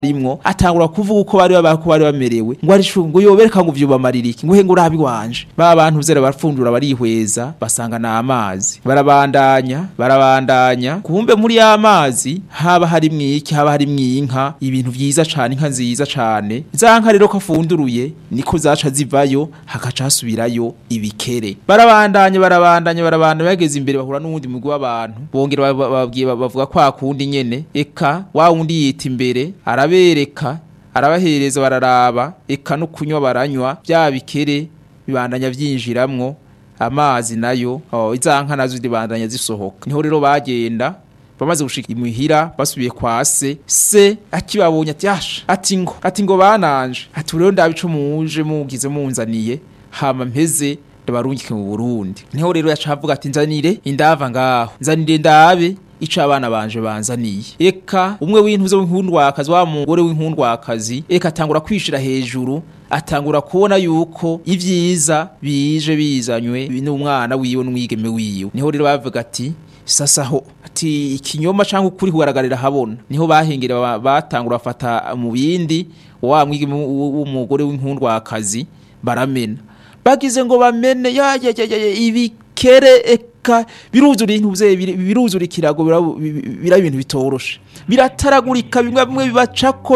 rimwo atangura kuvuga uko bari babako bari bamerewe ngo ari shu ngo yobereka ngo vyubamarira iki ngo he ngo urabi wanje ba bantu zera barafundura barihweza basanga na amazi barabandanya barabandanya kumbe muri ya mazi haba hari mwiki haba hari mwinka ibintu vyiza cane inka nziza cane za nka rero ko afunduruye niko zaca zivayo hakaca hasubirayo ibikere barabandanya barabandanya barabandanya bageze imbere bahura n'uwundi mugwi w'abantu bongera bababwiye bavuga kwa kundi nyene eka wa wundi yita imbere arabereka arabahereza bararaba eka no kunywa baranywa bya bikere bibandanya vyinjiramwo amazi nayo oh, izanka nazo zibandanya zisohoka niho rero bagenda bamaze gushika imuhira basubiye kwa se se akibabonye ati yasha ati ngo ati ngo bananje ati rero ndabico muje mugize munzaniye hama mpeze ndabarungike mu Burundi niho rero yacavuga ati nzanire indava ngaho nzanire ndabe ico abana banje banzaniye eka umwe w'intuze w'inkundwakazi wa mugore w'inkundwakazi eka atangura kwishira hejuru atangura kubona yuko ivyiza bije bizanywe n'umwana wiwe n'umwigeme wiwe niho rero bavuga ati sasa ho ati ikinyoma canke ukuri kugaragarira habona niho bahengera batangura bafata mu bindi wa mwigeme w'umugore w'inkundwakazi baramena bagize ngo bamene ya ya ya, ya ibikere eka biruzura intuze biruzura ikirago bira ibintu bitoroshe birataragurika bimwe bimwe bibacako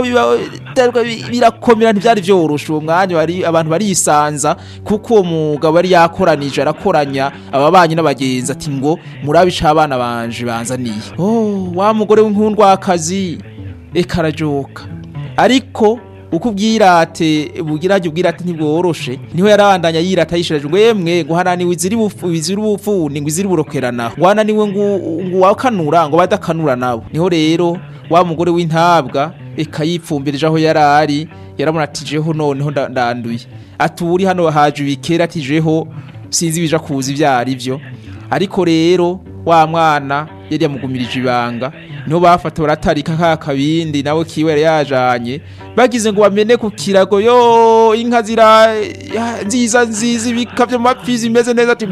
birakomera ntivyari vyoroshe uwo mwanya bari abantu barisanza kuko uwo mugabo yari yakoranije arakoranya ababanyi n'abagenzi ati ngo murabe ico abana banje banzaniye oh wa mugore w'inkundwakazi eka arajoka ariko uko ubwirate bugirage ubwirate ntibworoshe niho yarabandanya yirata yishiraje ngo yemwe ngo hananiwe iziri bufu iziri bufundi ngo iziri burokerana ngo hananiwe ngo ngo wakanura ngo badakanura nabo niho rero wa mugore w'intabwa eka yipfumbirije aho yarari yaramunatijeho noneho ndanduye aturi hano haje ibikera atijeho sinzi bija kuza ivyari byo ariko rero wa mwana yari yamugumirije ibanga niho bafata baratarika ka kabindi nawe kiwe yari yajanye bagize ngo bamene ku kirago yo inka zira nziza nziza ibikavyo mapfi zimeze neza ati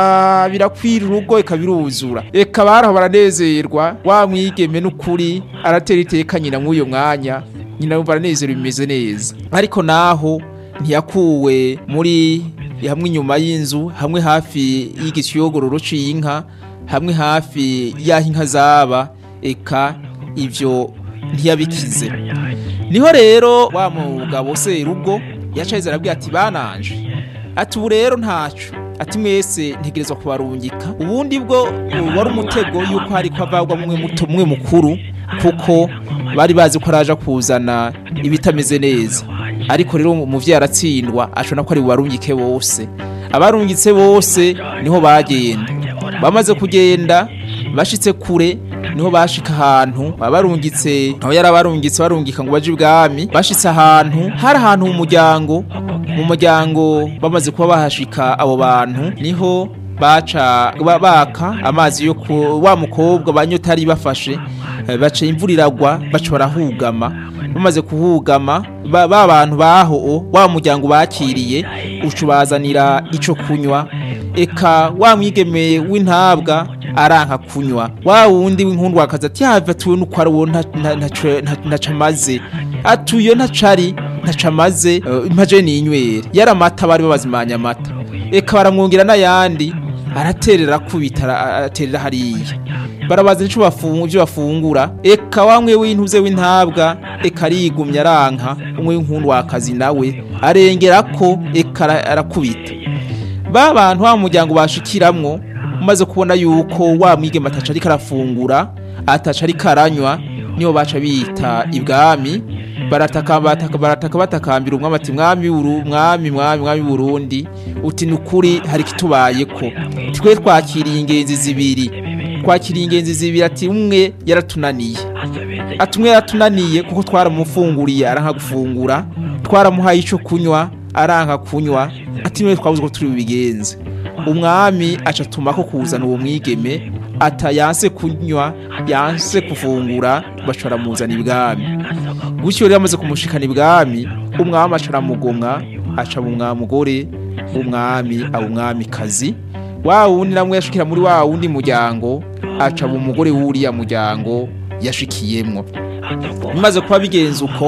ba birakwira urugo ikabiruzura eka baraho baranezerwa wa mwigeme n'ukuri aratera iteka nyina mw'uyo mwanya nyina yumva aranezerwa bimeze neza ariko naho ntiyakuwe muri hamwe inyuma y'inzu hamwe hafi y'igisiyogororo c'inka hamwe hafi y'aho inka zaba eka ivyo ntiyabikize niho rero wa mugabo serugo yacaheze arabwira ati bananje ati ubu rero ntaco ati mwese ntegerezwa kubarungika ubundi bwo wari umutego yuko hari ko avagwa mwe muto mwe mukuru kuko bari bazi ko araja kuzana ibitameze neza ariko rero umuvyeyi aratsindwa ashobora ko ari bubarungike bose abarungitse bose niho bagenda bamaze kugenda bashitse kure niho bashika ahantu abarungitse aho yari abarungitse barungika ngo baje ibwami bashitse ahantu hari ahantu mu muryango mu muryango bamaze kuba bahashika abo bantu niho baca baka amazi yo ku wa mukobwa banyotari bafashe baca imvura iragwa baca barahugama bamaze kuhugama ba bantu baho wa muryango bakiriye ucubazanira ico kunywa eka wa mwigeme w'intabwa aranka kunywa wa wundi w'inkundwa akazi ati yava tuwe nuko ari uwo ntacamaze atuyo ntacari ntacamaze impaje n'inywera yari amata bari babazimanya amata eka baramwongera n'ayandi araterera kubita araterera hariya barabaza ico bafunga ivyo bafungura eka wamwe w'intuze w'intabwa eka arigumya aranka umwe w'inkundwa akazi nawe arengerako eka arakubita ba bantu wa muryango bashikiramwo umaze kubona yuko wa mwigeme ataca ariko arafungura ataca ariko aranywa niyo baca bita ibwami barataka bataka barataka batakambira umwami ati mwami uru mwami mwami mwami Burundi uti nukuri hari kitubayeko twe twakiriye ingenzi zibiri twakiriye ingenzi zibiri ati umwe yaratunaniye ati umwe yaratunaniye kuko twaramufunguriye aranka gufungura twaramuhaye ico kunywa aranka kunywa ati mwe twabuze ko turi bigenze umwami acatuma ko kuzana uwo mwigeme ata yanse kunywa yanse kufungura bashobora muzana ibwami gutyo rero amaze kumushikana ibwami umwami aca aramugomwa aca mu mugore w'umwami aba umwami kazi wa wundi namwe yashikira muri wa wundi muryango aca mu mugore w'uriya muryango yashikiyemwo bimaze kuba bigenza uko